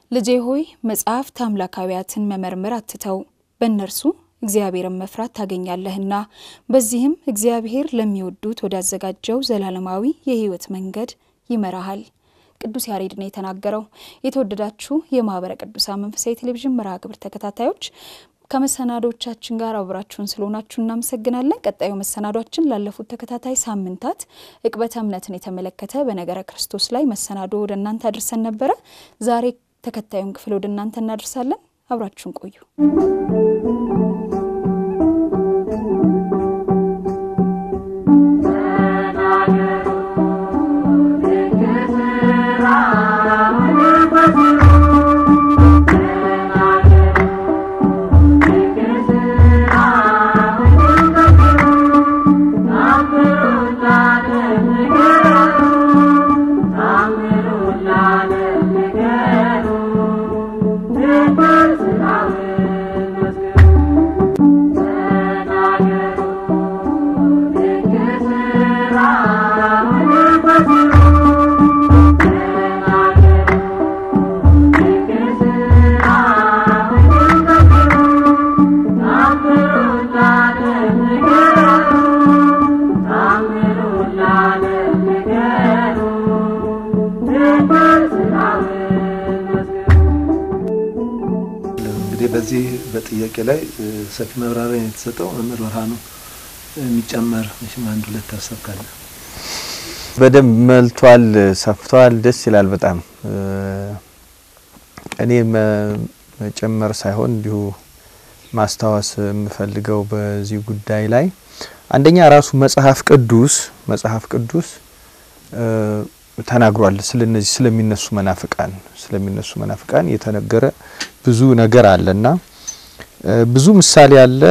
ልጄ ሆይ መጽሐፍት አምላካዊያትን መመርመር አትተው፣ በእነርሱ እግዚአብሔርን መፍራት ታገኛለህና በዚህም እግዚአብሔር ለሚወዱት ወዳዘጋጀው ዘላለማዊ የሕይወት መንገድ ይመራሃል። ቅዱስ ያሬድ ነው የተናገረው። የተወደዳችሁ የማኅበረ ቅዱሳን መንፈሳዊ ቴሌቪዥን መርሃ ግብር ተከታታዮች ከመሰናዶቻችን ጋር አብራችሁን ስለሆናችሁ እናመሰግናለን። ቀጣዩ መሰናዷችን ላለፉት ተከታታይ ሳምንታት ዕቅበተ እምነትን የተመለከተ በነገረ ክርስቶስ ላይ መሰናዶ ወደ እናንተ አድርሰን ነበረ። ዛሬ ተከታዩን ክፍል ወደ እናንተ እናደርሳለን። አብራችሁን ቆዩ። በዚህ በጥያቄ ላይ ሰፊ ማብራሪያ የተሰጠው መምህር ብርሃኑ የሚጨመር መቼም አንድ ሁለት ሀሳብ ካለ በደንብ መልቷል፣ ሰፍቷል። ደስ ይላል በጣም እኔ መጨመር ሳይሆን እንዲሁ ማስታወስ የምፈልገው በዚህ ጉዳይ ላይ አንደኛ ራሱ መጽሐፍ ቅዱስ መጽሐፍ ቅዱስ ተናግሯል። ስለነዚህ ስለሚነሱ መናፍቃን ስለሚነሱ መናፍቃን የተነገረ ብዙ ነገር አለና ብዙ ምሳሌ አለ፣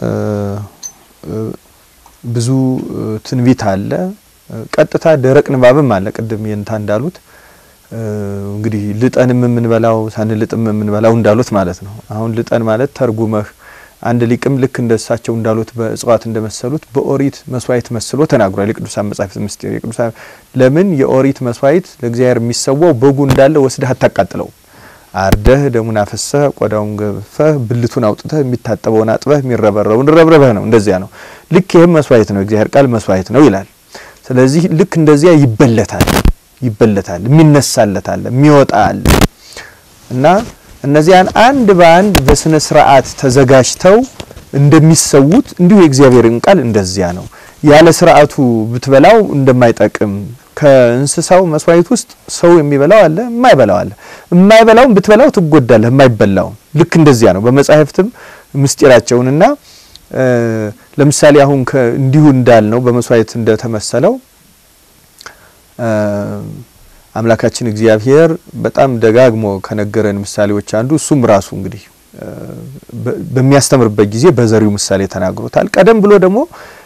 ብዙ ትንቢት አለ፣ ቀጥታ ደረቅ ንባብም አለ። ቅድም የንታ እንዳሉት እንግዲህ ልጠንም የምንበላው ሳንልጥም የምንበላው እንዳሉት ማለት ነው። አሁን ልጠን ማለት ተርጉመህ አንድ ሊቅም ልክ እንደ እሳቸው እንዳሉት በእጽዋት እንደመሰሉት በኦሪት መስዋዕት መስሎ ተናግሯል። የቅዱሳን መጻሕፍት ምስጢር የቅዱሳን ለምን የኦሪት መስዋዕት ለእግዚአብሔር የሚሰዋው በጉ እንዳለ ወስደህ አታቃጥለው አርደህ ደሙን አፈሰህ ቆዳውን ገፈህ ብልቱን አውጥተህ የሚታጠበውን አጥበህ የሚረበረውን ረብረበህ ነው። እንደዚያ ነው። ልክ ይህም መስዋዕት ነው። እግዚአብሔር ቃል መስዋዕት ነው ይላል። ስለዚህ ልክ እንደዚያ ይበለታል ይበለታል፣ የሚነሳለት አለ፣ የሚወጣ አለ እና እነዚያን አንድ በአንድ በስነ ስርዓት ተዘጋጅተው እንደሚሰዉት እንዲሁ የእግዚአብሔርን ቃል እንደዚያ ነው። ያለ ስርዓቱ ብትበላው እንደማይጠቅም ከእንስሳው መስዋዕት ውስጥ ሰው የሚበላው አለ፣ የማይበላው አለ። የማይበላውን ብትበላው ትጎዳለህ፣ የማይበላውን ልክ እንደዚያ ነው። በመጻሕፍትም ምስጢራቸውንና ለምሳሌ አሁን እንዲሁ እንዳልነው በመስዋዕት እንደተመሰለው አምላካችን እግዚአብሔር በጣም ደጋግሞ ከነገረን ምሳሌዎች አንዱ እሱም ራሱ እንግዲህ በሚያስተምርበት ጊዜ በዘሪው ምሳሌ ተናግሮታል። ቀደም ብሎ ደግሞ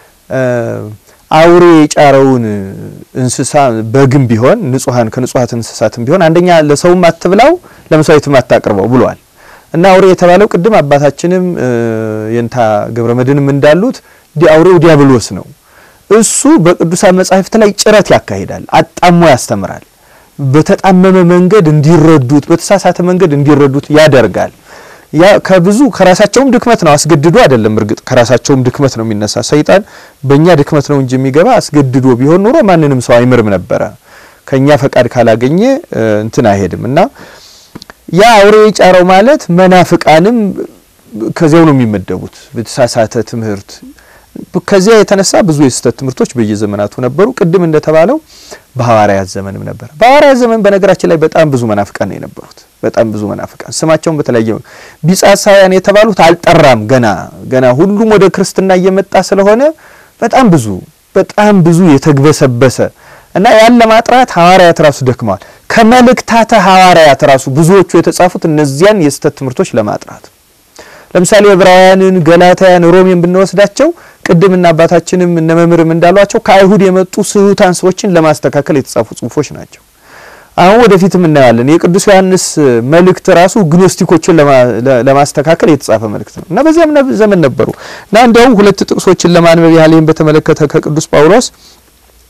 አውሬ የጫረውን እንስሳ በግም ቢሆን ንጹሐን ከንጹሐት እንስሳትም ቢሆን አንደኛ ለሰውም አትብላው ለመስዋዕትም አታቅርበው ብሏል እና አውሬ የተባለው ቅድም አባታችንም የንታ ገብረ መድንም እንዳሉት አውሬው ዲያብሎስ ነው። እሱ በቅዱሳን መጻሕፍት ላይ ጭረት ያካሂዳል፣ አጣሞ ያስተምራል። በተጣመመ መንገድ እንዲረዱት፣ በተሳሳተ መንገድ እንዲረዱት ያደርጋል። ያ ከብዙ ከራሳቸውም ድክመት ነው፣ አስገድዶ አይደለም። እርግጥ ከራሳቸውም ድክመት ነው የሚነሳ ሰይጣን በእኛ ድክመት ነው እንጂ የሚገባ አስገድዶ ቢሆን ኖሮ ማንንም ሰው አይምርም ነበረ። ከኛ ፈቃድ ካላገኘ እንትን አይሄድም እና ያ አውሬ የጫረው ማለት መናፍቃንም ከዚያው ነው የሚመደቡት በተሳሳተ ትምህርት ከዚያ የተነሳ ብዙ የስህተት ትምህርቶች በየዘመናቱ ነበሩ። ቅድም እንደተባለው በሐዋርያት ዘመንም ነበር። በሐዋርያት ዘመን በነገራችን ላይ በጣም ብዙ መናፍቃን ነው የነበሩት። በጣም ብዙ መናፍቃን ስማቸውን በተለያየ ቢጻሳውያን የተባሉት አልጠራም። ገና ገና ሁሉም ወደ ክርስትና እየመጣ ስለሆነ በጣም ብዙ በጣም ብዙ የተግበሰበሰ እና ያን ለማጥራት ሐዋርያት ራሱ ደክመዋል። ከመልእክታተ ሐዋርያት ራሱ ብዙዎቹ የተጻፉት እነዚያን የስህተት ትምህርቶች ለማጥራት ለምሳሌ ዕብራውያንን፣ ገላትያን፣ ሮሜን ብንወስዳቸው ቅድምና አባታችንም እነ መምህርም እንዳሏቸው ከአይሁድ የመጡ ስሁታን ሰዎችን ለማስተካከል የተጻፉ ጽሁፎች ናቸው። አሁን ወደፊትም እናያለን። የቅዱስ ዮሐንስ መልእክት ራሱ ግኖስቲኮችን ለማስተካከል የተጻፈ መልእክት ነው እና በዚያም ዘመን ነበሩ እና እንዲያውም ሁለት ጥቅሶችን ለማንበብ ያህል ይህን በተመለከተ ከቅዱስ ጳውሎስ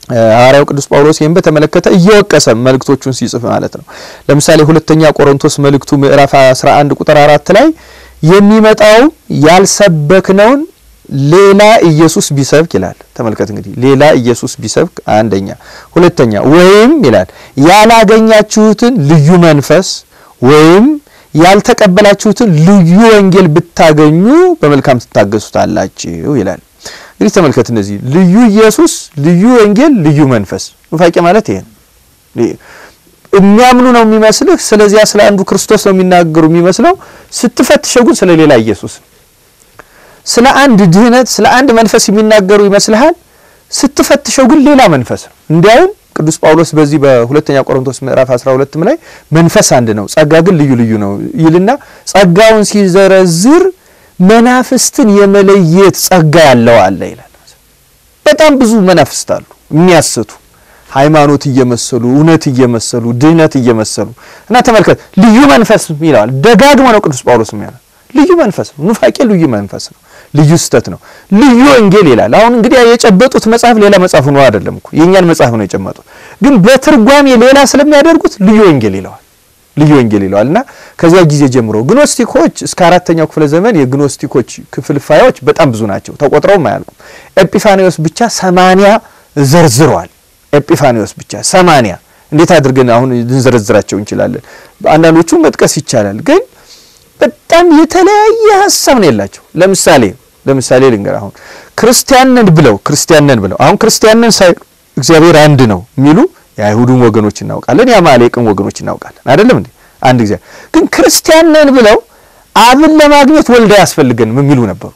ሐዋርያው ቅዱስ ጳውሎስ ይህን በተመለከተ እየወቀሰ መልእክቶቹን ሲጽፍ ማለት ነው። ለምሳሌ ሁለተኛ ቆሮንቶስ መልእክቱ ምዕራፍ 11 ቁጥር አራት ላይ የሚመጣው ያልሰበክነውን ሌላ ኢየሱስ ቢሰብክ ይላል። ተመልከት እንግዲህ ሌላ ኢየሱስ ቢሰብክ አንደኛ፣ ሁለተኛ ወይም ይላል ያላገኛችሁትን ልዩ መንፈስ ወይም ያልተቀበላችሁትን ልዩ ወንጌል ብታገኙ በመልካም ትታገሱታላችሁ ይላል። እንግዲህ ተመልከት እነዚህ ልዩ ኢየሱስ፣ ልዩ ወንጌል፣ ልዩ መንፈስ ኑፋቄ ማለት ይሄ ነው። የሚያምኑ ነው የሚመስልህ። ስለዚያ ስለ አንዱ ክርስቶስ ነው የሚናገሩ የሚመስለው። ስትፈትሸው ግን ስለ ሌላ ኢየሱስ ስለ አንድ ድህነት ስለ አንድ መንፈስ የሚናገሩ ይመስልሃል። ስትፈትሸው ግን ሌላ መንፈስ ነው። እንዲያውም ቅዱስ ጳውሎስ በዚህ በሁለተኛ ቆሮንቶስ ምዕራፍ 12 ላይ መንፈስ አንድ ነው፣ ጸጋ ግን ልዩ ልዩ ነው ይልና ጸጋውን ሲዘረዝር መናፍስትን የመለየት ጸጋ ያለው አለ ይላል። በጣም ብዙ መናፍስት አሉ የሚያስቱ ሃይማኖት እየመሰሉ እውነት እየመሰሉ ድህነት እየመሰሉ እና ተመልከት ልዩ መንፈስ ይለዋል። ደጋግሞ ነው ቅዱስ ጳውሎስ የሚያለው ልዩ መንፈስ ነው። ኑፋቄ ልዩ መንፈስ ነው። ልዩ ስተት ነው። ልዩ ወንጌል ይላል። አሁን እንግዲህ የጨበጡት መጽሐፍ ሌላ መጽሐፍ ነው አይደለም እኮ የእኛን መጽሐፍ ነው የጨመጡት፣ ግን በትርጓሜ ሌላ ስለሚያደርጉት ልዩ ወንጌል ይለዋል። ልዩ ወንጌል ይለዋል እና ከዚያ ጊዜ ጀምሮ ግኖስቲኮች እስከ አራተኛው ክፍለ ዘመን የግኖስቲኮች ክፍልፋዮች በጣም ብዙ ናቸው፣ ተቆጥረውም አያልቁም። ኤጲፋኒዎስ ብቻ ሰማንያ ዘርዝረዋል። ኤጲፋኒዎስ ብቻ ሰማንያ እንዴት አድርገን አሁን ልንዘረዝራቸው እንችላለን? አንዳንዶቹ መጥቀስ ይቻላል ግን በጣም የተለያየ ሀሳብ ነው ያላቸው። ለምሳሌ ለምሳሌ ልንገር አሁን ክርስቲያን ነን ብለው ክርስቲያን ነን ብለው አሁን ክርስቲያን ነን ሳይ እግዚአብሔር አንድ ነው የሚሉ የአይሁድን ወገኖች እናውቃለን፣ የአማሌቅን ወገኖች እናውቃለን። አይደለም እንዴ? አንድ ጊዜ ግን ክርስቲያን ነን ብለው አብን ለማግኘት ወልድ አያስፈልገንም የሚሉ ነበሩ።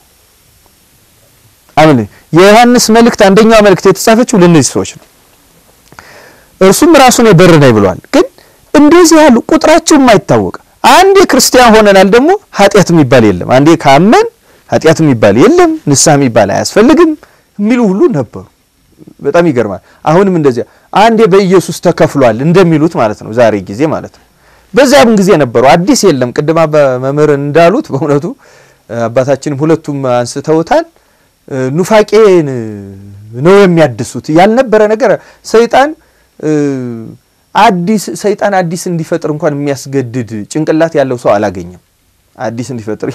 አምን የዮሐንስ መልእክት አንደኛው መልእክት የተጻፈችው ለእነዚህ ሰዎች ነው። እርሱም ራሱን የበር ነኝ ብሏል። ግን እንደዚህ ያሉ ቁጥራቸው የማይታወቅ አንዴ ክርስቲያን ሆነናል ደግሞ ኃጢአት የሚባል የለም፣ አንዴ ካመን ኃጢአት የሚባል የለም፣ ንስሐ የሚባል አያስፈልግም የሚሉ ሁሉ ነበሩ። በጣም ይገርማል። አሁንም እንደዚያ አንዴ በኢየሱስ ተከፍሏል እንደሚሉት ማለት ነው፣ ዛሬ ጊዜ ማለት ነው። በዚያም ጊዜ ነበሩ። አዲስ የለም። ቅድማ በመምህር እንዳሉት በእውነቱ አባታችንም ሁለቱም አንስተውታል። ኑፋቄን ነው የሚያድሱት። ያልነበረ ነገር ሰይጣን አዲስ ሰይጣን አዲስ እንዲፈጥር እንኳን የሚያስገድድ ጭንቅላት ያለው ሰው አላገኘም። አዲስ እንዲፈጥር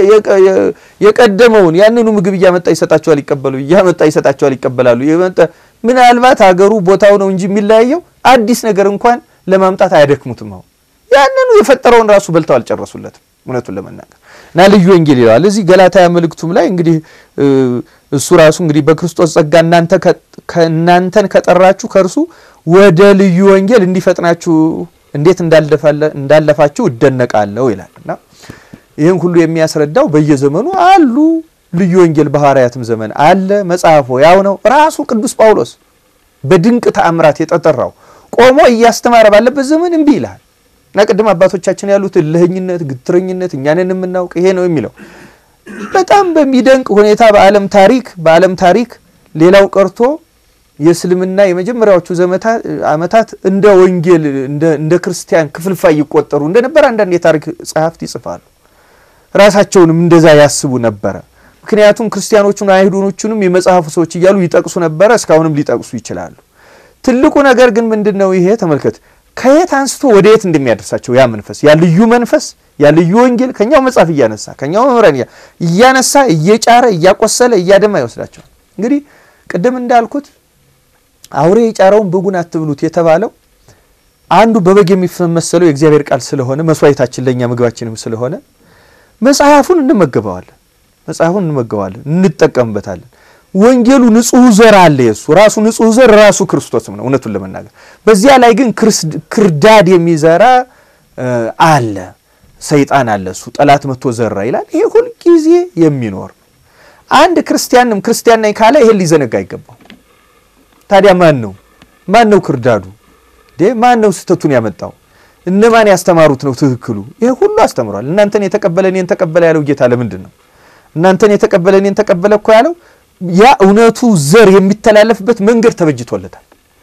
የቀደመውን ያንኑ ምግብ እያመጣ ይሰጣቸዋል፣ ይቀበሉ እያመጣ ይሰጣቸዋል፣ ይቀበላሉ። ምናልባት ሀገሩ ቦታው ነው እንጂ የሚለያየው አዲስ ነገር እንኳን ለማምጣት አያደክሙትም። አሁን ያንኑ የፈጠረውን ራሱ በልተው አልጨረሱለትም። እውነቱን ለመናገር እና ልዩ ወንጌል ይለዋል እዚህ ገላትያ መልእክቱም ላይ እንግዲህ እሱ ራሱ እንግዲህ በክርስቶስ ጸጋ እናንተ ከእናንተን ከጠራችሁ ከእርሱ ወደ ልዩ ወንጌል እንዲፈጥናችሁ እንዴት እንዳለፋችሁ እደነቃለሁ ይላል እና ይህን ሁሉ የሚያስረዳው በየዘመኑ አሉ ልዩ ወንጌል በሐዋርያትም ዘመን አለ። መጽሐፎ ያው ነው። ራሱ ቅዱስ ጳውሎስ በድንቅ ተአምራት የተጠራው ቆሞ እያስተማረ ባለበት ዘመን እምቢ ይልሃል እና ቅድም አባቶቻችን ያሉት እልህኝነት፣ ግትረኝነት እኛንን የምናውቅ ይሄ ነው የሚለው በጣም በሚደንቅ ሁኔታ በዓለም ታሪክ በዓለም ታሪክ ሌላው ቀርቶ የእስልምና የመጀመሪያዎቹ ዓመታት እንደ ወንጌል እንደ ክርስቲያን ክፍልፋይ ይቆጠሩ እንደነበር አንዳንድ የታሪክ ጸሐፍት ይጽፋሉ። ራሳቸውንም እንደዛ ያስቡ ነበረ። ምክንያቱም ክርስቲያኖቹን አይሁዶቹንም የመጽሐፉ ሰዎች እያሉ ይጠቅሱ ነበረ። እስካሁንም ሊጠቅሱ ይችላሉ። ትልቁ ነገር ግን ምንድን ነው? ይሄ ተመልከት፣ ከየት አንስቶ ወደ የት እንደሚያደርሳቸው ያ መንፈስ ያ ልዩ መንፈስ ያ ልዩ ወንጌል ከኛው መጽሐፍ እያነሳ ከኛው መምህራን እያነሳ እየጫረ እያቆሰለ እያደማ ይወስዳቸዋል። እንግዲህ ቅድም እንዳልኩት አውሬ የጫረውን በጉን አትብሉት የተባለው አንዱ በበግ የሚመሰለው የእግዚአብሔር ቃል ስለሆነ መስዋዕታችን ለእኛ ምግባችንም ስለሆነ መጽሐፉን እንመገበዋለን። መጽሐፉን እንመገበዋለን፣ እንጠቀምበታለን። ወንጌሉ ንጹሕ ዘር አለ። የሱ ራሱ ንጹሕ ዘር ራሱ ክርስቶስም ነው። እውነቱን ለመናገር በዚያ ላይ ግን ክርዳድ የሚዘራ አለ፣ ሰይጣን አለ። እሱ ጠላት መጥቶ ዘራ ይላል። ይሄ ሁልጊዜ የሚኖር አንድ ክርስቲያንም ክርስቲያን ነኝ ካለ ይሄን ሊዘነጋ አይገባው። ታዲያ ማን ነው ማን ነው ክርዳዱ? ማን ነው ስህተቱን ያመጣው? እነማን ያስተማሩት ነው ትክክሉ? ይሄ ሁሉ አስተምሯል። እናንተን የተቀበለ እኔን ተቀበለ ያለው ጌታ ለምንድን ነው? እናንተን የተቀበለ እኔን ተቀበለ እኮ ያለው ያ እውነቱ ዘር የሚተላለፍበት መንገድ ተበጅቶለታል።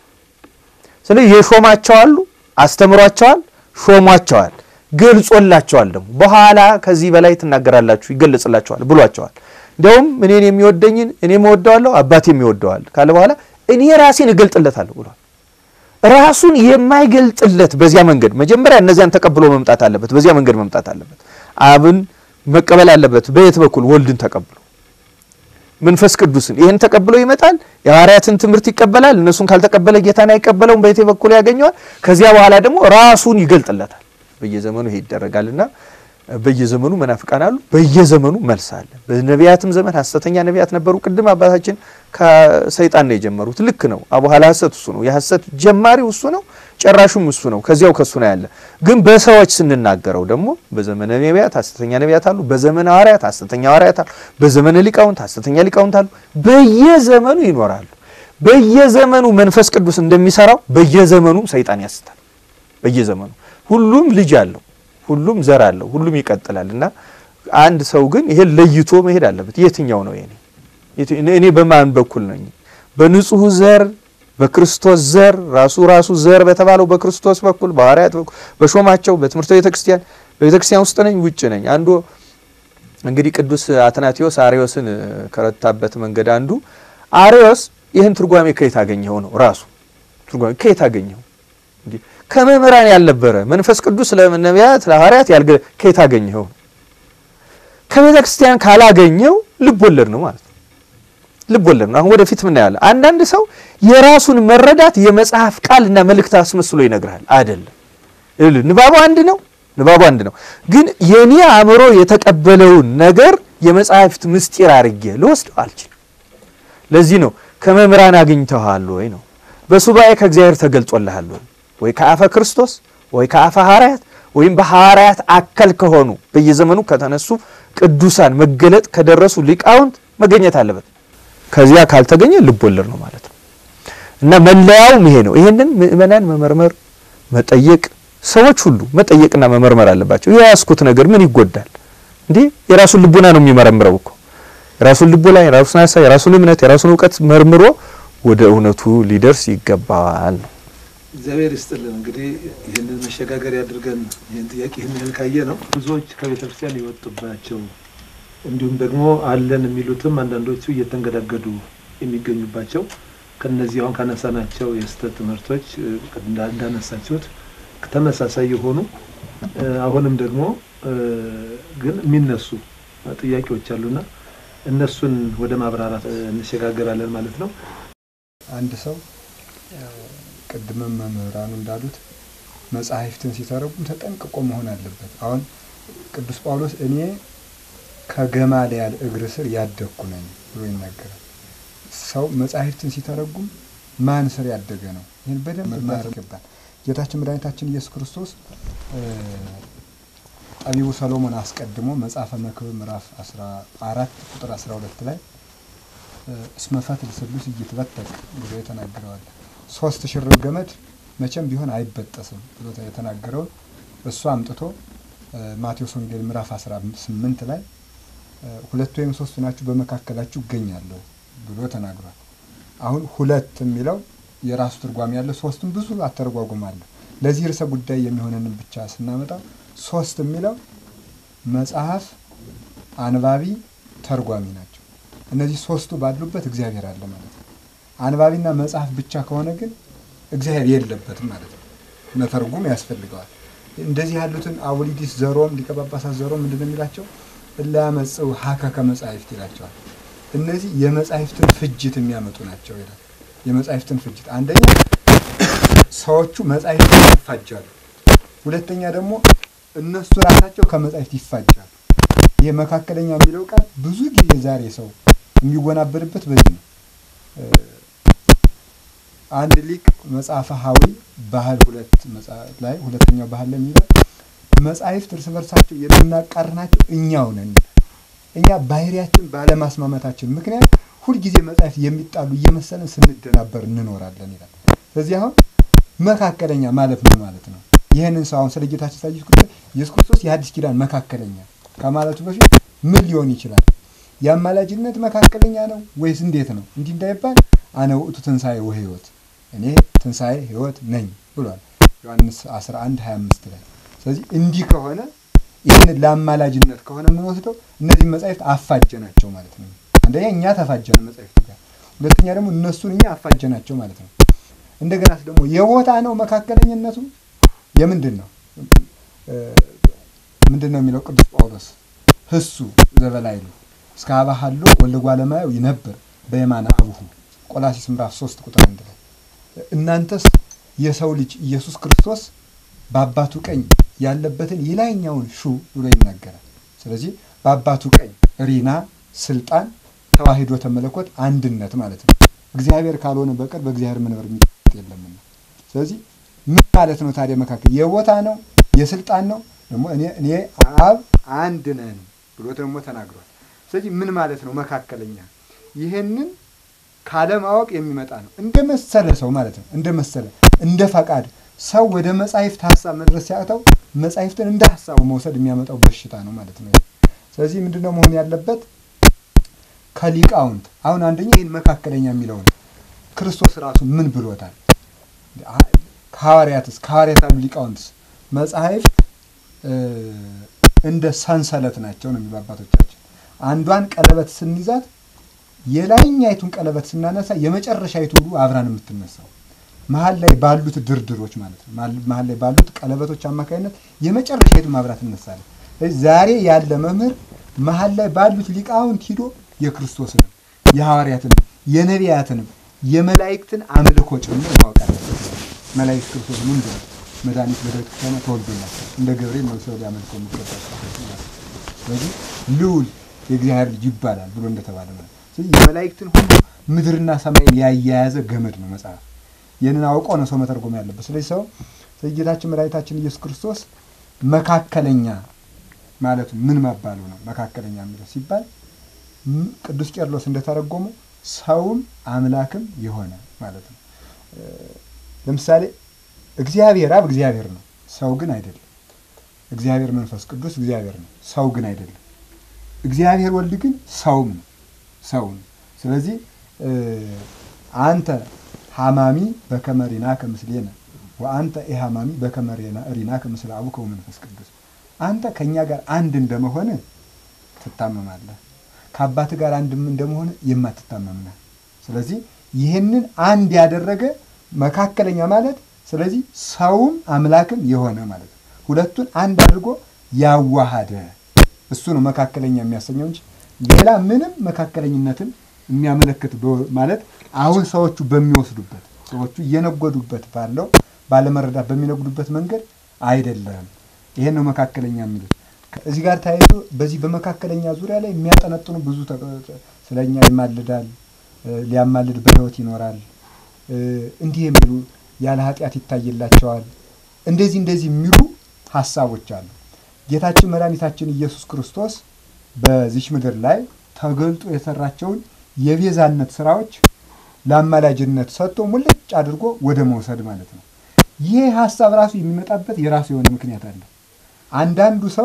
ስለዚህ የሾማቸዋሉ፣ አስተምሯቸዋል፣ ሾሟቸዋል፣ ገልጾላቸዋል። ደግሞ በኋላ ከዚህ በላይ ትናገራላችሁ፣ ይገለጽላቸዋል ብሏቸዋል። እንዲያውም እኔን የሚወደኝን እኔም እወደዋለሁ አባቴም ይወደዋል ካለ በኋላ እኔ ራሴን እገልጥለታለሁ ብሏል። ራሱን የማይገልጥለት በዚያ መንገድ መጀመሪያ እነዚያን ተቀብሎ መምጣት አለበት። በዚያ መንገድ መምጣት አለበት። አብን መቀበል አለበት። በየት በኩል ወልድን ተቀብሎ መንፈስ ቅዱስን ይህን ተቀብሎ ይመጣል። የሐዋርያትን ትምህርት ይቀበላል። እነሱን ካልተቀበለ ጌታን አይቀበለውም። በየት በኩል ያገኘዋል። ከዚያ በኋላ ደግሞ ራሱን ይገልጥለታል። በየዘመኑ ይሄ ይደረጋልና በየዘመኑ መናፍቃን አሉ። በየዘመኑ መልስ አለ። በነቢያትም ዘመን ሐሰተኛ ነቢያት ነበሩ። ቅድም አባታችን ከሰይጣን ነው የጀመሩት። ልክ ነው። አቡኋላ ሐሰት እሱ ነው። የሐሰት ጀማሪው እሱ ነው። ጨራሹም እሱ ነው። ከዚያው ከሱ ነው ያለ። ግን በሰዎች ስንናገረው ደግሞ በዘመነ ነቢያት ሐሰተኛ ነቢያት አሉ። በዘመነ ሐዋርያት ሐሰተኛ ሐዋርያት አሉ። በዘመነ ሊቃውንት ሐሰተኛ ሊቃውንት አሉ። በየዘመኑ ይኖራሉ። በየዘመኑ መንፈስ ቅዱስ እንደሚሰራው በየዘመኑ ሰይጣን ያስታል። በየዘመኑ ሁሉም ልጅ አለው። ሁሉም ዘር አለው። ሁሉም ይቀጥላል እና አንድ ሰው ግን ይሄን ለይቶ መሄድ አለበት። የትኛው ነው የኔ? እኔ በማን በኩል ነኝ? በንጹህ ዘር በክርስቶስ ዘር ራሱ ራሱ ዘር በተባለው በክርስቶስ በኩል በሐዋርያት በኩል በሾማቸው በትምህርተ ቤተ ክርስቲያን በቤተ ክርስቲያን ውስጥ ነኝ ውጭ ነኝ? አንዱ እንግዲህ ቅዱስ አትናቴዎስ አርዮስን ከረታበት መንገድ አንዱ አርዮስ ይህን ትርጓሜ ከየት አገኘው ነው ራሱ ትርጓሜ ከየት አገኘው እንዲህ ከመምህራን ያልነበረ መንፈስ ቅዱስ ለነቢያት ለሐዋርያት ያልገ ከየት አገኘው? ከቤተ ክርስቲያን ካላገኘው ልብ ወለድ ነው ማለት ነው። ልብ ወለድ ነው። አሁን ወደፊት ምን ያለ አንዳንድ ሰው የራሱን መረዳት የመጽሐፍ ቃልና መልእክት አስመስሎ ይነግራል። አይደለም። ንባቡ አንድ ነው። ንባቡ አንድ ነው። ግን የኔ አእምሮ የተቀበለውን ነገር የመጽሐፍት ምስጢር አድርጌ ልወስደው አልችልም። ለዚህ ነው ከመምህራን አግኝተዋል ወይ ነው በሱባኤ ከእግዚአብሔር ተገልጾልሃል ወይ ወይ ከአፈ ክርስቶስ ወይ ከአፈ ሐዋርያት ወይም በሐዋርያት አከል ከሆኑ በየዘመኑ ከተነሱ ቅዱሳን መገለጥ ከደረሱ ሊቃውንት መገኘት አለበት። ከዚያ ካልተገኘ ልብ ወለድ ነው ማለት ነው። እና መለያውም ይሄ ነው። ይሄንን ምእመናን መመርመር፣ መጠየቅ፣ ሰዎች ሁሉ መጠየቅና መመርመር አለባቸው። የያዝኩት ነገር ምን ይጎዳል እንዴ? የራሱን ልቡና ነው የሚመረምረው እኮ የራሱን ልቦና፣ የራሱን ሀሳብ፣ የራሱን እምነት፣ የራሱን እውቀት መርምሮ ወደ እውነቱ ሊደርስ ይገባዋል ነው። እግዚአብሔር ይስጥልን። እንግዲህ ይህንን መሸጋገር ያድርገን። ይህን ጥያቄ ይህን ያህል ካየ ነው ብዙዎች ከቤተ ክርስቲያን የወጡባቸው እንዲሁም ደግሞ አለን የሚሉትም አንዳንዶቹ እየተንገዳገዱ የሚገኙባቸው ከነዚህ አሁን ካነሳናቸው የስህተት ትምህርቶች እንዳነሳችሁት ተመሳሳይ የሆኑ አሁንም ደግሞ ግን የሚነሱ ጥያቄዎች አሉና እነሱን ወደ ማብራራት እንሸጋገራለን ማለት ነው። አንድ ሰው ቅድምም መምህራኑ እንዳሉት መጽሐፍትን ሲተረጉም ተጠንቅቆ መሆን አለበት። አሁን ቅዱስ ጳውሎስ እኔ ከገማልያል እግር ስር ያደግኩ ነኝ ብሎ ይናገራል። ሰው መጽሐፍትን ሲተረጉም ማን ስር ያደገ ነው? ይህን በደንብ ማር ይገባል። ጌታችን መድኃኒታችን ኢየሱስ ክርስቶስ ጠቢቡ ሰሎሞን አስቀድሞ መጽሐፈ መክብብ ምዕራፍ 14 ቁጥር 12 ላይ እስመ ፈትል ስሉስ እይትበተቅ ብሎ የተናገረዋል። ሶስት ሽርብ ገመድ መቼም ቢሆን አይበጠስም ብሎ የተናገረውን እሱ አምጥቶ ማቴዎስ ወንጌል ምዕራፍ 18 ላይ ሁለት ወይም ሶስቱ ናችሁ በመካከላችሁ እገኛለሁ ብሎ ተናግሯል። አሁን ሁለት የሚለው የራሱ ትርጓሜ ያለው፣ ሶስትም ብዙ አተረጓጉም አለ። ለዚህ ርዕሰ ጉዳይ የሚሆነንን ብቻ ስናመጣው ሶስት የሚለው መጽሐፍ፣ አንባቢ፣ ተርጓሚ ናቸው። እነዚህ ሶስቱ ባሉበት እግዚአብሔር አለ ማለት ነው። አንባቢና መጽሐፍ ብቻ ከሆነ ግን እግዚአብሔር የለበትም ማለት ነው። መተርጉም ያስፈልገዋል። እንደዚህ ያሉትን አውሊዲስ ዘሮም ሊቀ ጳጳሳት ዘሮም ምንድን ነው የሚላቸው? እላ ያመጽኡ ሀከ ከመጻሕፍት ይላቸዋል። እነዚህ የመጻሕፍትን ፍጅት የሚያመጡ ናቸው ይላል። የመጻሕፍትን ፍጅት አንደኛ ሰዎቹ መጻሕፍትን ይፋጃሉ። ሁለተኛ ደግሞ እነሱ ራሳቸው ከመጻሕፍት ይፋጃሉ። ይህ መካከለኛ የሚለው ቃል ብዙ ጊዜ ዛሬ ሰው የሚወናበርበት በዚህ ነው። አንድ ሊቅ መጽሐፈ ሀዊ ባህል ሁለት ላይ ሁለተኛው ባህል ላይ የሚለው መጻሕፍት እርስ በርሳቸው የምናቃርናቸው እኛው ነን። እኛ ባህሪያችን ባለማስማማታችን ምክንያት ሁልጊዜ መጻሕፍት የሚጣሉ እየመሰለን ስንደናበር እንኖራለን ይላል። ስለዚህ አሁን መካከለኛ ማለት ምን ማለት ነው? ይህንን ሰው አሁን ስለ ጌታችን ሳ ኢየሱስ ክርስቶስ ኢየሱስ ክርስቶስ የአዲስ ኪዳን መካከለኛ ከማለቱ በፊት ምን ሊሆን ይችላል? የአማላጅነት መካከለኛ ነው ወይስ እንዴት ነው? እንዲህ እንዳይባል አነ ውእቱ ትንሣኤ ወሕይወት እኔ ትንሣኤ ሕይወት ነኝ ብሏል ዮሐንስ 11 25 ላይ። ስለዚህ እንዲህ ከሆነ ይህንን ለአማላጅነት ከሆነ የምንወስደው እነዚህ መጻሕፍት አፋጀ ናቸው ማለት ነው። አንደኛ እኛ ተፋጀን መጻሕፍት ጋር፣ ሁለተኛ ደግሞ እነሱን እኛ አፋጀናቸው ማለት ነው። እንደገና ደግሞ የቦታ ነው መካከለኝነቱ የምንድን ነው? ምንድን ነው የሚለው ቅዱስ ጳውሎስ ህሱ ዘበላይሉ እስከ አባሃሎ ወልደ እጓለ እማያው ይነብር በየማነ አቡሁ ቆላሲስ ምዕራፍ ሶስት ቁጥር አንድ ላይ እናንተስ የሰው ልጅ ኢየሱስ ክርስቶስ በአባቱ ቀኝ ያለበትን የላይኛውን ሹ ብሎ ይናገራል። ስለዚህ በአባቱ ቀኝ ሪና፣ ስልጣን፣ ተዋሂዶተ መለኮት አንድነት ማለት ነው። እግዚአብሔር ካልሆነ በቀር በእግዚአብሔር መንበር የሚጠጥ የለምና። ስለዚህ ምን ማለት ነው ታዲያ? መካከል የቦታ ነው የስልጣን ነው ደግሞ እኔ እኔ አብ አንድ ነን ብሎ ደግሞ ተናግሯል። ስለዚህ ምን ማለት ነው መካከለኛ? ይህንን ካለማወቅ የሚመጣ ነው። እንደ መሰለ ሰው ማለት ነው። እንደ መሰለ እንደ ፈቃድ ሰው ወደ መጻሕፍት ሀሳብ መድረስ ሲያቅተው መጻሕፍትን እንደ ሀሳቡ መውሰድ የሚያመጣው በሽታ ነው ማለት ነው። ስለዚህ ምንድን ነው መሆን ያለበት? ከሊቃውንት አሁን አንደኛ ይህን መካከለኛ የሚለውን ክርስቶስ ራሱ ምን ብሎታል? ከሐዋርያትስ ከሐዋርያት ያሉ ሊቃውንትስ መጻሕፍት እንደ ሰንሰለት ናቸው ነው የሚሉ አባቶቻችን። አንዷን ቀለበት ስንይዛት የላይኛይቱን ቀለበት ስናነሳ የመጨረሻይቱ ሁሉ አብራን የምትነሳው መሀል ላይ ባሉት ድርድሮች ማለት ነው። መሀል ላይ ባሉት ቀለበቶች አማካኝነት የመጨረሻይቱ ማብራት ትነሳለች። ዛሬ ያለ መምህር መሀል ላይ ባሉት ሊቃውንት ሂዶ የክርስቶስንም የሐዋርያትንም የነቢያትንም የመላእክትን አምልኮ ጭምር ማወቅ አለበት። መላእክት ክርስቶስ ምንድን ነው? መድኃኒት በዳዊት ከተማ ተወልዶላቸው እንደ ገብርኤል ነው ሰው ሊያመልከው የሚገባቸው። ስለዚህ ልዑል የእግዚአብሔር ልጅ ይባላል ብሎ እንደተባለ ማለት ስለዚህ የመላእክትን ሁሉ ምድርና ሰማይን ያያያዘ ገመድ ነው መጽሐፍ። ይህንን አውቆ ነው ሰው መተርጎም ያለበት። ስለዚህ ሰው ጌታችን መድኃኒታችን ኢየሱስ ክርስቶስ መካከለኛ ማለቱ ምን መባሉ ነው? መካከለኛ የሚለው ሲባል ቅዱስ ቄርሎስ እንደተረጎመው ሰውም አምላክም የሆነ ማለት ነው። ለምሳሌ እግዚአብሔር አብ እግዚአብሔር ነው፣ ሰው ግን አይደለም። እግዚአብሔር መንፈስ ቅዱስ እግዚአብሔር ነው፣ ሰው ግን አይደለም። እግዚአብሔር ወልድ ግን ሰውም ነው፣ ሰው ነው። ስለዚህ አንተ ሀማሚ በከመ ሪናከ ምስሌነ ወአንተ ኢሀማሚ በከመ ሪናከ ምስለ አቡከ ወመንፈስ ቅዱስ አንተ ከእኛ ጋር አንድ እንደመሆን ትታመማለህ፣ ከአባት ጋር አንድ እንደመሆን የማትታመም ነህ። ስለዚህ ይህንን አንድ ያደረገ መካከለኛ ማለት ስለዚህ ሰውም አምላክም የሆነ ማለት ነው። ሁለቱን አንድ አድርጎ ያዋሃደ እሱ ነው መካከለኛ የሚያሰኘው እንጂ ሌላ ምንም መካከለኝነትን የሚያመለክት ማለት አሁን ሰዎቹ በሚወስዱበት ሰዎቹ እየነጎዱበት ባለው ባለመረዳት በሚነጉዱበት መንገድ አይደለም። ይሄን ነው መካከለኛ የሚሉት። እዚህ ጋር ተያይዞ በዚህ በመካከለኛ ዙሪያ ላይ የሚያጠነጥኑ ብዙ ስለኛ ይማልዳል፣ ሊያማልድ በሕይወት ይኖራል፣ እንዲህ የሚሉ ያለ ኃጢአት ይታይላቸዋል፣ እንደዚህ እንደዚህ የሚሉ ሀሳቦች አሉ። ጌታችን መድኃኒታችን ኢየሱስ ክርስቶስ በዚች ምድር ላይ ተገልጦ የሰራቸውን የቤዛነት ስራዎች ለአማላጅነት ሰጥቶ ሙልጭ አድርጎ ወደ መውሰድ ማለት ነው። ይህ ሀሳብ ራሱ የሚመጣበት የራሱ የሆነ ምክንያት አለ። አንዳንዱ ሰው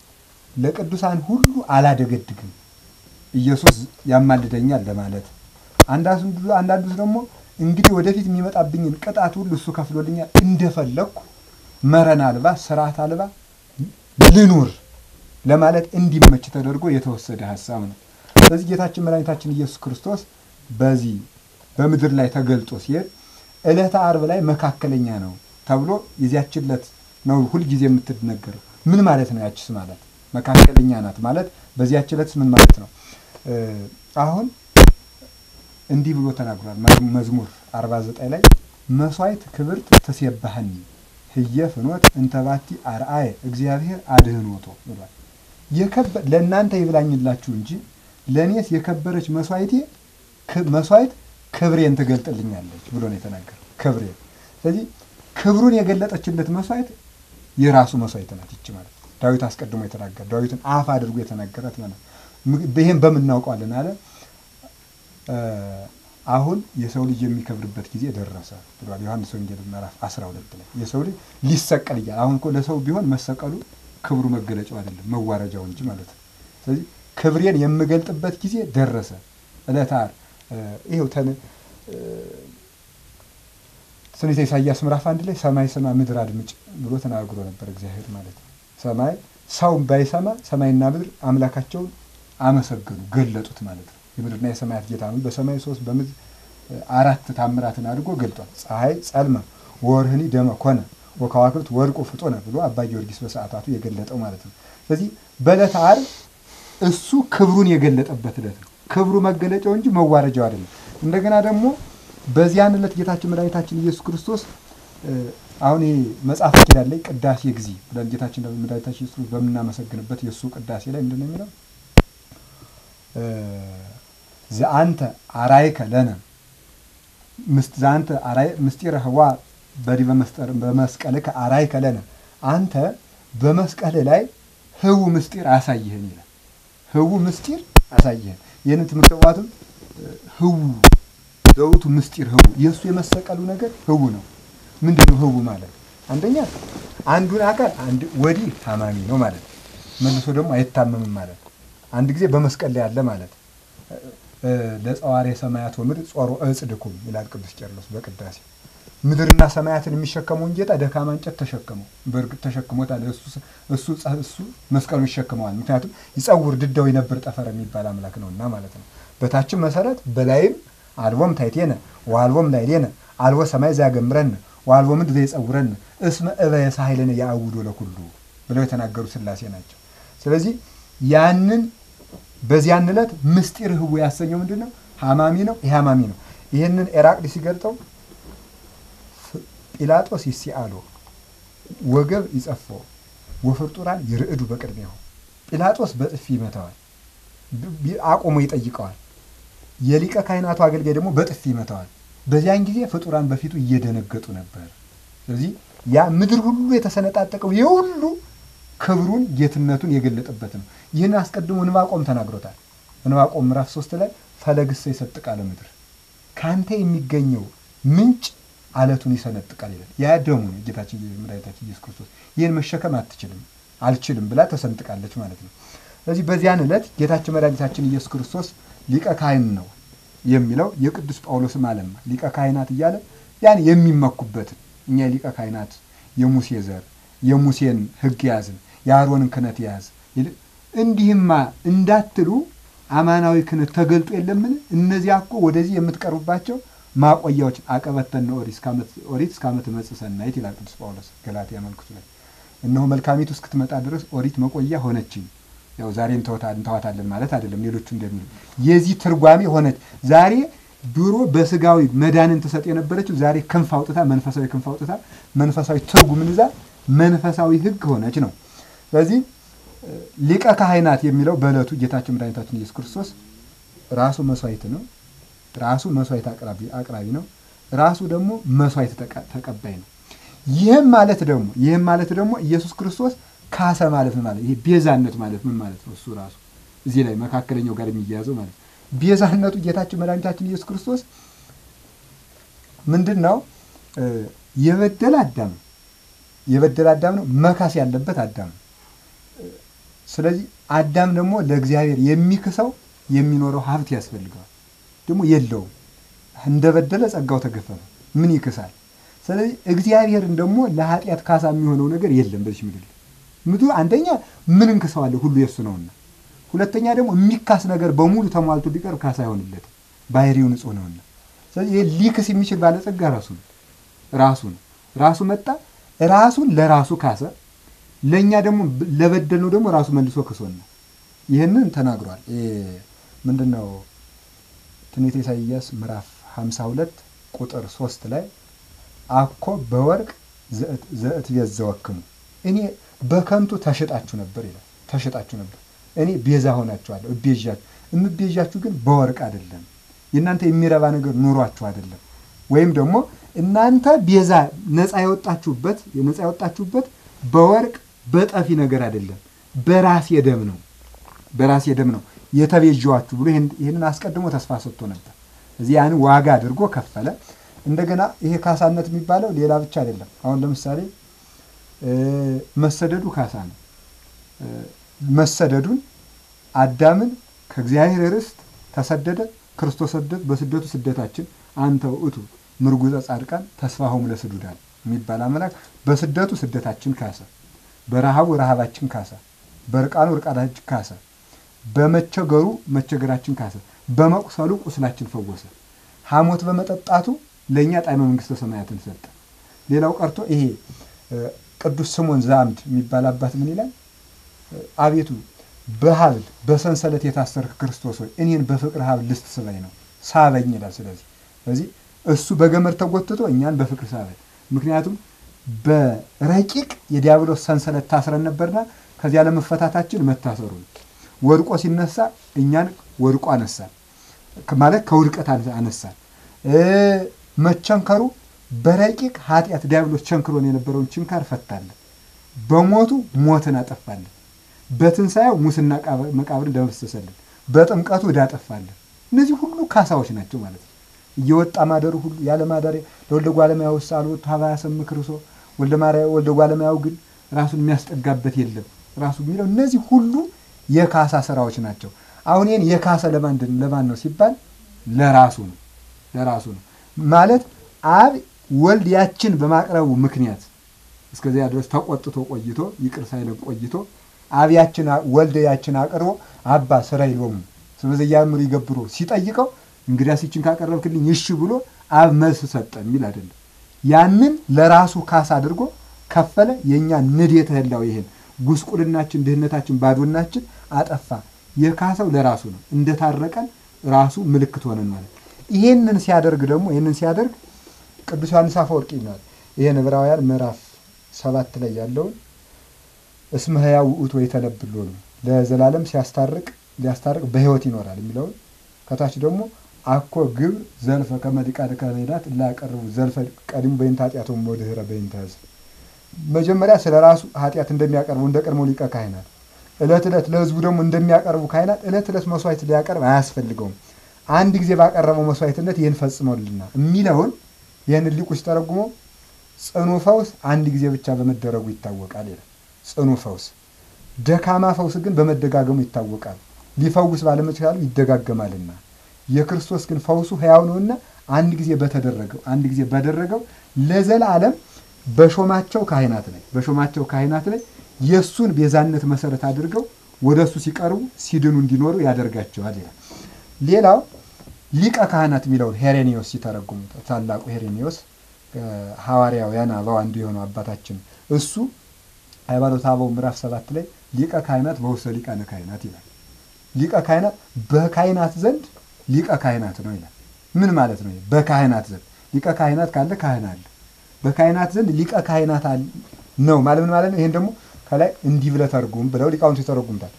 ለቅዱሳን ሁሉ አላደገድግም ኢየሱስ ያማልደኛል ለማለት፣ አንዳንዱ ደግሞ እንግዲህ ወደፊት የሚመጣብኝን ቅጣት ሁሉ እሱ ከፍሎልኛል እንደፈለግኩ መረን አልባ ስርዓት አልባ ልኑር ለማለት እንዲመች ተደርጎ የተወሰደ ሀሳብ ነው። ስለዚህ ጌታችን መድኃኒታችን ኢየሱስ ክርስቶስ በዚህ በምድር ላይ ተገልጦ ሲሄድ ዕለተ ዓርብ ላይ መካከለኛ ነው ተብሎ የዚያችን ዕለት ነው ሁልጊዜ የምትነገረው። ምን ማለት ነው? ያችስ ማለት መካከለኛ ናት ማለት በዚያች ዕለትስ ምን ማለት ነው? አሁን እንዲህ ብሎ ተናግሯል። መዝሙር 49 ላይ መስዋዕት ክብርት ትሴባህኒ ህየ ፍኖት እንተባቲ አርአየ እግዚአብሔር አድህኖቶ ብሏል። ለእናንተ ይብላኝላችሁ እንጂ ለእኔስ የከበረች መስዋዕቴ መስዋዕት ክብሬን ትገልጥልኛለች ብሎ ነው የተናገረው። ክብሬን ስለዚህ ክብሩን የገለጠችለት መስዋዕት የራሱ መስዋዕት ናት ይቺ ማለት ነው። ዳዊት አስቀድሞ የተናገረ ዳዊትን አፍ አድርጎ የተናገረት ማለት ይህም በምን እናውቀዋለን አለ አሁን የሰው ልጅ የሚከብርበት ጊዜ ደረሰ ብሏል ዮሐንስ ወንጌል ምዕራፍ 12 ላይ የሰው ልጅ ሊሰቀል እያለ አሁን እኮ ለሰው ቢሆን መሰቀሉ ክብሩ መገለጫው አይደለም መዋረጃው እንጂ ማለት ነው። ስለዚህ ክብሬን የምገልጥበት ጊዜ ደረሰ። ዕለተ ዓርብ ይኸው ትንቢተ ኢሳይያስ ምዕራፍ አንድ ላይ ሰማይ ስማ ምድር አድምጭ ብሎ ተናግሮ ነበር እግዚአብሔር ማለት ነው። ሰማይ ሰው ባይሰማ ሰማይና ምድር አምላካቸውን አመሰገኑ ገለጡት ማለት ነው። የምድርና የሰማያት ጌታ ነው። በሰማይ ሶስት በምድር አራት ታምራትን አድርጎ ገልጧል። ፀሐይ ጸልመ ወርህኒ ደመ ኮነ ወከዋክብት ወድቆ ፍጦነ ብሎ አባ ጊዮርጊስ በሰዓታቱ የገለጠው ማለት ነው። ስለዚህ በዕለተ ዓርብ እሱ ክብሩን የገለጠበት ዕለት ነው። ክብሩ መገለጫው እንጂ መዋረጃው አይደለም። እንደገና ደግሞ በዚያን ዕለት ጌታችን መድኃኒታችን ኢየሱስ ክርስቶስ አሁን ይሄ መጽሐፈ ኪዳን ላይ ቅዳሴ ጊዜ ብለን ጌታችን መድኃኒታችን ኢየሱስ ክርስቶስ በምናመሰግንበት የእሱ ቅዳሴ ላይ ምንድን ነው የሚለው? ዘአንተ አራይከ ለነ ዘአንተ ምስጢረ ህዋ በዲበ በመስቀልከ አራይከ ለነ አንተ በመስቀል ላይ ህው ምስጢር አሳይህን ይላል። ህው ምስጢር አሳይህን። ይህንን ትምህርተ ዋትም ህው ዘውቱ ምስጢር ህው የእሱ የመሰቀሉ ነገር ህው ነው። ምንድን ነው ህው ማለት? አንደኛ አንዱን አካል ወዲህ ታማሚ ነው ማለት ነው። መልሶ ደግሞ አይታመምም ማለት ነው። አንድ ጊዜ በመስቀል ላይ ያለ ማለት ለጸዋሬ ሰማያት ወምድር ጾሮ እጽድኩም ይላል ቅዱስ ቄርሎስ በቅዳሴ ምድርና ሰማያትን የሚሸከመውን ጌታ ደካማ እንጨት ተሸከመው። በእርግጥ ተሸክሞታል። እሱ እሱ መስቀሉን ይሸክመዋል። ምክንያቱም ይጸውር ድዳው የነብር ጠፈር የሚባል አምላክ ነውና ማለት ነው። በታችም መሰረት በላይም አልቦም ታይቴነ ወአልቦም ላዕሌነ አልቦ ሰማይ ዘያገምረን ወአልቦ ምድር ዘይጸውረን እስመ እበየ ሳህለነ ያአውዶ ለኩሉ ብለው የተናገሩ ሥላሴ ናቸው። ስለዚህ ያንን በዚያን ዕለት ምስጢር ህቡ ያሰኘው ምንድን ነው? ሀማሚ ነው። ይህ ሀማሚ ነው። ይህንን ኤራቅሊስ ሲገልጠው ጲላጦስ ይሲአሎ ወገብ ይጸፎ ወፍርጡራን ይርዕዱ በቅድሜሁ። ጲላጦስ በጥፊ ይመታዋል፣ አቁሞ ይጠይቀዋል። የሊቀ ካህናቱ አገልጋይ ደግሞ በጥፊ ይመታዋል። በዚያን ጊዜ ፍጡራን በፊቱ እየደነገጡ ነበር። ስለዚህ ያ ምድር ሁሉ የተሰነጣጠቀው የሁሉ ክብሩን ጌትነቱን የገለጠበት ነው። ይህን አስቀድሞ እንባቆም ተናግሮታል። እንባቆም ምዕራፍ ሶስት ላይ ፈለግሰ ይሰጥቃለ ምድር ከአንተ የሚገኘው ምንጭ አለቱን ይሰነጥቃል ይላል። ያ ደሙ ነው። ጌታችን መድኃኒታችን ኢየሱስ ክርስቶስ ይህን መሸከም አትችልም አልችልም ብላ ተሰንጥቃለች ማለት ነው። ስለዚህ በዚያን ዕለት ጌታችን መድኃኒታችን ኢየሱስ ክርስቶስ ሊቀ ካህን ነው የሚለው የቅዱስ ጳውሎስም አለማ ሊቀ ካህናት እያለ ያን የሚመኩበትን እኛ ሊቀ ካህናት የሙሴ ዘር የሙሴን ሕግ ያዝን የአሮንን ክህነት ያዝ እንዲህማ እንዳትሉ አማናዊ ክህነት ተገልጦ የለምን? እነዚያ እኮ ወደዚህ የምትቀርቡባቸው ማቆያዎች አቀበተነ ኦሪት እስከ ዓመት መጽእ ሰናይት ይላል ቅዱስ ጳውሎስ ገላትያ መልእክቱ ላይ። እነሆ መልካሚቱ እስክትመጣ ድረስ ኦሪት መቆያ ሆነችኝ። ያው ዛሬ እንተዋታለን ማለት አይደለም። ሌሎቹ እንደሚሉ የዚህ ትርጓሜ ሆነች። ዛሬ ድሮ በስጋዊ መዳንን ትሰጥ የነበረችው ዛሬ ክንፍ አውጥታ መንፈሳዊ ክንፍ አውጥታ መንፈሳዊ ትርጉምን ይዛ መንፈሳዊ ሕግ ሆነች ነው። ስለዚህ ሊቀ ካህናት የሚለው በዕለቱ ጌታችን መድኃኒታችን ኢየሱስ ክርስቶስ ራሱ መስዋዕት ነው። ራሱ መስዋዕት አቅራቢ ነው። ራሱ ደግሞ መስዋዕት ተቀባይ ነው። ይህም ማለት ደግሞ ይህም ማለት ደግሞ ኢየሱስ ክርስቶስ ካሰ ማለት ምን ማለት ይሄ ቤዛነት ማለት ምን ማለት ነው? እሱ ራሱ እዚህ ላይ መካከለኛው ጋር የሚያያዘው ማለት ነው። ቤዛነቱ ጌታችን መድኃኒታችን ኢየሱስ ክርስቶስ ምንድን ነው? የበደለ አዳም ነው። የበደለ አዳም ነው። መካስ ያለበት አዳም ነው። ስለዚህ አዳም ደግሞ ለእግዚአብሔር የሚክሰው የሚኖረው ሀብት ያስፈልገዋል። ደግሞ የለውም። እንደበደለ ጸጋው ተገፈፈ። ምን ይክሳል? ስለዚህ እግዚአብሔርን ደግሞ ለኃጢአት ካሳ የሚሆነው ነገር የለም በዚህ ምድር ምድሩ አንደኛ ምን እንክሰዋለን? ሁሉ የእሱ ነውና፣ ሁለተኛ ደግሞ የሚካስ ነገር በሙሉ ተሟልቶ ቢቀርብ ካሳ አይሆንለትም። ባህሪው ንጹሕ ነውና። ስለዚህ ይህ ሊክስ የሚችል ባለጸጋ ራሱ ነው ራሱ ነው ራሱ መጣ ራሱን ለራሱ ካሰ። ለእኛ ደግሞ ለበደልነው ደግሞ ራሱ መልሶ ክሶና ይህንን ተናግሯል። ምንድን ነው ትንቢተ ኢሳይያስ ምዕራፍ 52 ቁጥር 3 ላይ አኮ በወርቅ ዘእትቤዘወክሙ እኔ በከንቱ ተሽጣችሁ ነበር ይላል። ተሽጣችሁ ነበር፣ እኔ ቤዛ ሆናችኋለሁ፣ እቤዣችሁ። የምቤዣችሁ ግን በወርቅ አይደለም፣ የእናንተ የሚረባ ነገር ኑሯችሁ አይደለም። ወይም ደግሞ እናንተ ቤዛ ነፃ የወጣችሁበት ነፃ የወጣችሁበት በወርቅ በጠፊ ነገር አይደለም፣ በራሴ ደም ነው፣ በራሴ ደም ነው የተቤዣችሁ ብሎ ይህንን አስቀድሞ ተስፋ ሰጥቶ ነበር። እዚህ ያን ዋጋ አድርጎ ከፈለ። እንደገና ይሄ ካሳነት የሚባለው ሌላ ብቻ አይደለም። አሁን ለምሳሌ መሰደዱ ካሳ ነው። መሰደዱን አዳምን ከእግዚአብሔር ርስት ተሰደደ፣ ክርስቶስ ሰደድ በስደቱ ስደታችን አንተ ውእቱ ምርጉፀ ጻድቃን ተስፋሆሙ ለስዱዳን የሚባል አምላክ በስደቱ ስደታችን ካሰ፣ በረሃቡ ረሃባችን ካሰ፣ በርቃኑ ርቃናችን ካሰ፣ በመቸገሩ መቸገራችን ካሰ፣ በመቁሰሉ ቁስላችን ፈወሰ። ሐሞት በመጠጣቱ ለእኛ ጣዕመ መንግሥተ ሰማያትን ሰጠ። ሌላው ቀርቶ ይሄ ቅዱስ ስምዖን ዘአምድ የሚባል አባት ምን ይላል? አቤቱ በሀብል በሰንሰለት የታሰርክ ክርስቶስ ሆይ እኔን በፍቅር ሀብል ልስት ስበኝ ነው ሳበኝ ይላል። ስለዚህ ስለዚህ እሱ በገመድ ተጎትቶ እኛን በፍቅር ሳበኝ። ምክንያቱም በረቂቅ የዲያብሎስ ሰንሰለት ታስረን ነበርና ከዚያ ለመፈታታችን መታሰሩ ወድቆ ሲነሳ እኛን ወድቆ አነሳን ማለት ከውድቀት አነሳን። መቸንከሩ በረቂቅ ኃጢአት ዲያብሎስ ቸንክሮን የነበረውን ችንካር ፈታለን። በሞቱ ሞትን አጠፋለን። በትንሣኤው ሙስና መቃብርን ደመሰሰልን። በጥምቀቱ ዕዳ አጠፋለን። እነዚህ ሁሉ ካሳዎች ናቸው ማለት ነው። እየወጣ ማደሩ ሁሉ ያለ ማደሪያ ለወልደ ጓለማያው ውስጥ አልወጡ ሀባያ ሰም ክርስቶ ወልደ ጓለማያው ግን ራሱን የሚያስጠጋበት የለም ራሱ የሚለው እነዚህ ሁሉ የካሳ ስራዎች ናቸው። አሁን ይህን የካሰ ለማንድን ለማን ነው ሲባል ለራሱ ነው ለራሱ ነው ማለት አብ ወልድ ያችን በማቅረቡ ምክንያት እስከዚያ ድረስ ተቆጥቶ ቆይቶ ይቅር ሳይለን ቆይቶ አብ ያችን ወልድ ያችን አቅርቦ አባ ስራ ይሎሙ ስለዚያምር ይገብሮ ሲጠይቀው እንግዲያስ ይችን ካቀረብክልኝ እሺ ብሎ አብ መልስ ሰጠ የሚል አይደለም። ያንን ለራሱ ካሳ አድርጎ ከፈለ። የእኛ ንዴተ ህላው ይሄን ጉስቁልናችን፣ ድህነታችን፣ ባዶናችን አጠፋ። የካሰው ለራሱ ነው። እንደታረቀን ራሱ ምልክት ሆነን ማለት ይሄንን ሲያደርግ ደግሞ ይህንን ሲያደርግ ቅዱስ ዮሐንስ አፈወርቅ ይላል። ይሄን ዕብራውያን ምዕራፍ ሰባት ላይ ያለውን እስመ ሕያው ውእቱ የተነብሎ ነው ለዘላለም ሲያስታርቅ ሊያስታርቅ በህይወት ይኖራል የሚለውን ከታች ደግሞ አኮ ግብር ዘልፈ ከመዲቃደ ካህናት ላቀርቡ ዘልፈ ቀዲሙ በይንተ ኃጢአቶም ወድኅረ በይንተ ሕዝብ መጀመሪያ ስለ ራሱ ኃጢአት እንደሚያቀርቡ እንደ ቀድሞ ሊቀ ካህናት ዕለት ዕለት ለህዝቡ ደግሞ እንደሚያቀርቡ ካህናት ዕለት ዕለት መስዋዕት ሊያቀርብ አያስፈልገውም። አንድ ጊዜ ባቀረበው መስዋዕትነት ይህን ፈጽሞልና የሚለውን ይህን ሊቁ ሲተረጉሞ ጽኑ ፈውስ አንድ ጊዜ ብቻ በመደረጉ ይታወቃል ይላል። ጽኑ ፈውስ፣ ደካማ ፈውስ ግን በመደጋገሙ ይታወቃል። ሊፈውስ ባለመቻሉ ይደጋገማልና የክርስቶስ ግን ፈውሱ ሕያው ነውና አንድ ጊዜ በተደረገው አንድ ጊዜ ባደረገው ለዘላለም በሾማቸው ካህናት ላይ በሾማቸው ካህናት ላይ የእሱን ቤዛነት መሰረት አድርገው ወደ እሱ ሲቀርቡ ሲድኑ እንዲኖሩ ያደርጋቸዋል ይላል። ሌላው ሊቀ ካህናት የሚለውን ሄሬኔዎስ ሲተረጉሙ ታላቁ ሄሬኔዎስ ሐዋርያውያን አበው አንዱ የሆነው አባታችን እሱ ሃይማኖተ አበው ምዕራፍ ሰባት ላይ ሊቀ ካህናት በውስተ ሊቃነ ካህናት ይላል። ሊቀ ካህናት በካህናት ዘንድ ሊቀ ካህናት ነው ይላል። ምን ማለት ነው? በካህናት ዘንድ ሊቀ ካህናት ካለ ካህን አለ። በካህናት ዘንድ ሊቀ ካህናት ነው ማለት ምን ማለት ነው? ይሄን ደግሞ ከላይ እንዲህ ብለህ ተርጉም ብለው ሊቃውንቱ ይተረጉምታል።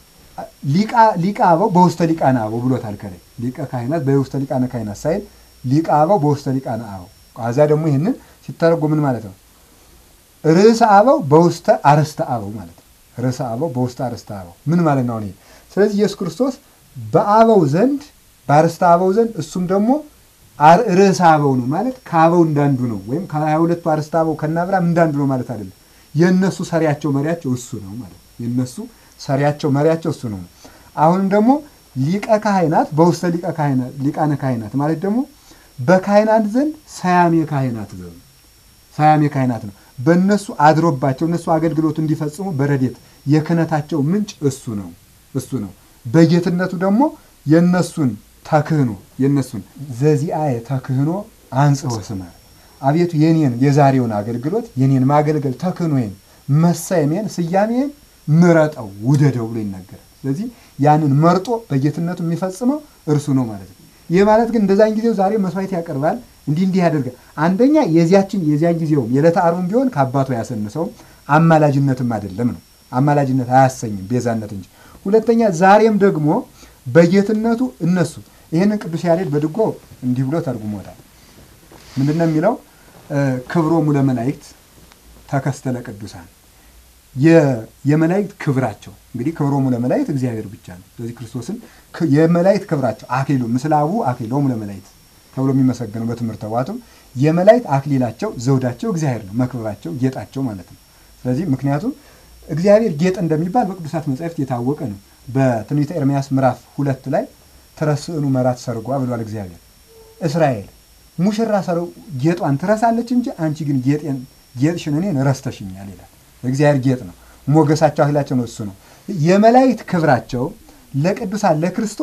ሊቀ አበው በውስተ ሊቃነ አበው ብሎታል። ከላይ ሊቀ ካህናት በውስተ ሊቃነ ካህናት ሳይል ሊቀ አበው በውስተ ሊቃነ አበው። ከዛ ደግሞ ይህንን ሲተረጉም ምን ማለት ነው? ርዕሰ አበው በውስተ አርስተ አበው ማለት ነው። ርዕሰ አበው በውስተ አርስተ አበው ምን ማለት ነው? ይሄ ስለዚህ ኢየሱስ ክርስቶስ በአበው ዘንድ በአርስተ አበው ዘንድ እሱም ደግሞ ርዕሰ አበው ነው ማለት ከአበው እንዳንዱ ነው። ወይም ከሀያ ሁለቱ አርስተ አበው ከነ አብርሃም እንዳንዱ ነው ማለት አይደለም። የእነሱ ሰሪያቸው መሪያቸው እሱ ነው ማለት የእነሱ ሰሪያቸው መሪያቸው እሱ ነው። አሁንም ደግሞ ሊቀ ካህናት በውስተ ሊቀ ካህናት ሊቃነ ካህናት ማለት ደግሞ በካህናት ዘንድ ሰያሜ ካህናት ዘንድ ሰያሜ ካህናት ነው። በእነሱ አድሮባቸው እነሱ አገልግሎቱ እንዲፈጽሙ በረዴት የክህነታቸው ምንጭ እሱ ነው እሱ ነው። በጌትነቱ ደግሞ የእነሱን ተክህኖ የእነሱን ዘዚአየ ተክህኖ አንጽሖ ስመ አቤቱ የኔን የዛሬውን አገልግሎት የኔን ማገልገል ተክህኖዬን መሳየሜን ስያሜን ምረጠው ውደደው ብሎ ይናገራል። ስለዚህ ያንን መርጦ በጌትነቱ የሚፈጽመው እርሱ ነው ማለት ነው። ይህ ማለት ግን እንደዛን ጊዜው ዛሬ መስዋዕት ያቀርባል እንዲህ እንዲህ ያደርጋል። አንደኛ የዚያችን የዚያን ጊዜውም የዕለተ ዓርቡም ቢሆን ከአባቱ አያሰንሰውም፣ አማላጅነትም አይደለም ነው። አማላጅነት አያሰኝም ቤዛነት እንጂ። ሁለተኛ ዛሬም ደግሞ በጌትነቱ እነሱ ይህንን ቅዱስ ያሬድ በድጎ እንዲህ ብሎ ተርጉሞታል። ምንድን ነው የሚለው? ክብሮሙ ለመላእክት ተከስተለ ቅዱሳን የመላእክት ክብራቸው እንግዲህ ክብሮሙ ለመላእክት እግዚአብሔር ብቻ ነው። ስለዚህ ክርስቶስን የመላእክት ክብራቸው አክሊሉ ምስለ አቡ አክሊሎሙ ለመላእክት ተብሎ የሚመሰገነው በትምህርተ ዋቱም የመላእክት አክሊላቸው ዘውዳቸው እግዚአብሔር ነው፣ መክበባቸው ጌጣቸው ማለት ነው። ስለዚህ ምክንያቱም እግዚአብሔር ጌጥ እንደሚባል በቅዱሳት መጻሕፍት የታወቀ ነው። በትንቢተ ኤርምያስ ምዕራፍ ሁለት ላይ ትረስዕኑ መራት ሰርጓ ብሏል እግዚአብሔር። እስራኤል ሙሽራ ሰረው ጌጧን ትረሳለች እንጂ አንቺ ግን ጌጤን ጌጥሽን እኔን ረስተሽኛል ይላል። እግዚአብሔር ጌጥ ነው፣ ሞገሳቸው አክሊላቸው ነው፣ እሱ ነው። የመላእክት ክብራቸው ለቅዱሳን ለክርስቶስ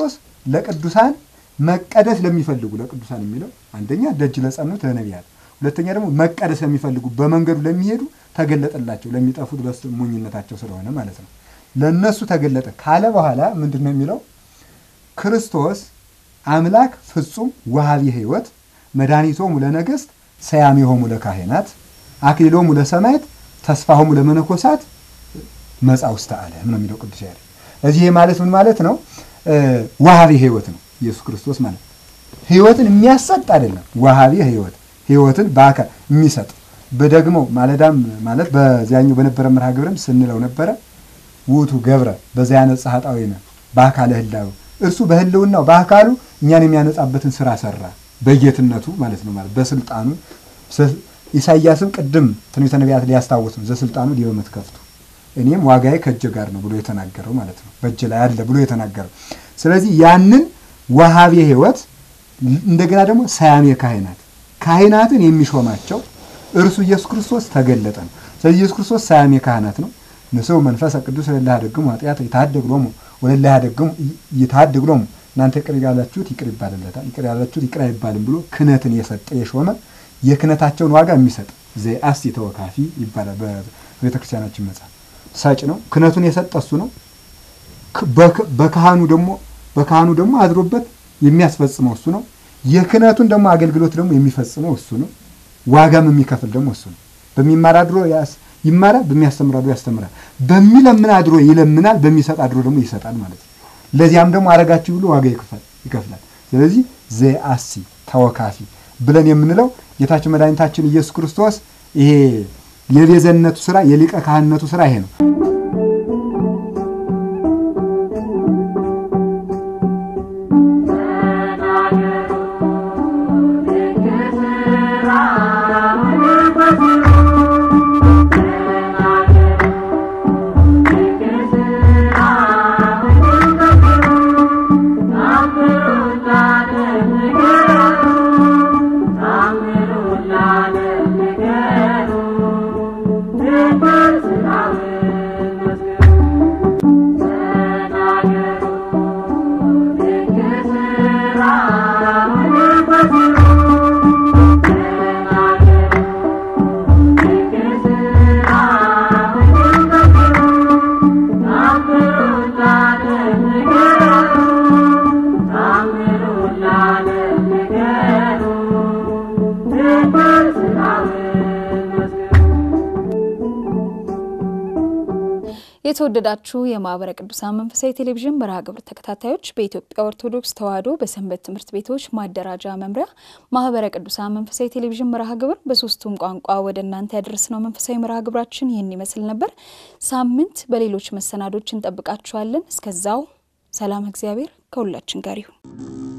ለቅዱሳን መቀደስ ለሚፈልጉ ለቅዱሳን የሚለው አንደኛ ደጅ ለጸኑት ለነቢያት፣ ሁለተኛ ደግሞ መቀደስ ለሚፈልጉ በመንገዱ ለሚሄዱ ተገለጠላቸው፣ ለሚጠፉት በሞኝነታቸው ስለሆነ ማለት ነው። ለእነሱ ተገለጠ ካለ በኋላ ምንድን ነው የሚለው? ክርስቶስ አምላክ ፍጹም ወሃቢ ሕይወት መድኃኒቶሙ ለነገሥት ሰያሜሆሙ ለካህናት አክሊሎሙ ለሰማዕት ተስፋሆሙ ለመነኮሳት መጻ ውስተ ዓለም ነው የሚለው ቅዱስ ያሬድ። እዚህ ማለት ምን ማለት ነው? ወሃቢ ሕይወት ነው ኢየሱስ ክርስቶስ ማለት ሕይወትን የሚያሰጥ አይደለም። ወሃቢ ሕይወት ሕይወትን በአካል የሚሰጥ በደግመው ማለዳም ማለት በዚያኛው በነበረ መርሃ ግብርም ስንለው ነበረ ውቱ ገብረ በዚያ ያነጻ ኃጣውኢነ በአካለ ህላዌ እርሱ በህልውናው በአካሉ እኛን የሚያነጻበትን ስራ ሰራ በጌትነቱ ማለት ነው ማለት በስልጣኑ ኢሳይያስም ቅድም ትንቢተ ነቢያት ሊያስታውስ ነው ዘስልጣኑ ዲበ መትከፍቱ እኔም ዋጋዬ ከእጄ ጋር ነው ብሎ የተናገረው ማለት ነው በእጅ ላይ አለ ብሎ የተናገረው ስለዚህ ያንን ወሃቤ ሕይወት እንደገና ደግሞ ሰያሜ ካህናት ካህናትን የሚሾማቸው እርሱ ኢየሱስ ክርስቶስ ተገለጠ ነው። ስለዚህ ኢየሱስ ክርስቶስ ሰያሜ ካህናት ነው። ንስው መንፈሰ ቅዱስ ለላ ያደግሙ ኃጢአት ይታደግ ሎሙ ወለላ ያደግሙ ይታደግ ሎሙ እናንተ ይቅር ያላችሁት ይቅር ይባልለታል፣ ይቅር ያላችሁት ይቅር አይባልም ብሎ ክህነትን የሰጠ የሾመ የክህነታቸውን ዋጋ የሚሰጥ ዘአስ ተወካፊ ይባላል በቤተ ክርስቲያናችን መጽሐፍ። ሰጭ ነው። ክህነቱን የሰጠ እሱ ነው። በካህኑ ደግሞ በካህኑ ደግሞ አድሮበት የሚያስፈጽመው እሱ ነው። የክህነቱን ደግሞ አገልግሎት ደግሞ የሚፈጽመው እሱ ነው። ዋጋም የሚከፍል ደግሞ እሱ ነው። በሚማር አድሮ ይማራል፣ በሚያስተምር አድሮ ያስተምራል፣ በሚለምን አድሮ ይለምናል፣ በሚሰጥ አድሮ ደግሞ ይሰጣል ማለት ነው። ለዚያም ደግሞ አረጋችሁ ብሎ ዋጋ ይከፍላል። ስለዚህ ዘአሲ ተወካፊ ብለን የምንለው ጌታችን መድኃኒታችን ኢየሱስ ክርስቶስ ይሄ የቤዘነቱ ስራ የሊቀ ካህንነቱ ስራ ይሄ ነው። የተወደዳችሁ የማህበረ ቅዱሳን መንፈሳዊ ቴሌቪዥን መርሃ ግብር ተከታታዮች በኢትዮጵያ ኦርቶዶክስ ተዋሕዶ በሰንበት ትምህርት ቤቶች ማደራጃ መምሪያ ማህበረ ቅዱሳን መንፈሳዊ ቴሌቪዥን መርሃ ግብር በሶስቱም ቋንቋ ወደ እናንተ ያደረስነው መንፈሳዊ መርሃ ግብራችን ይህን ይመስል ነበር። ሳምንት በሌሎች መሰናዶች እንጠብቃችኋለን። እስከዛው ሰላም፣ እግዚአብሔር ከሁላችን ጋር ይሁን።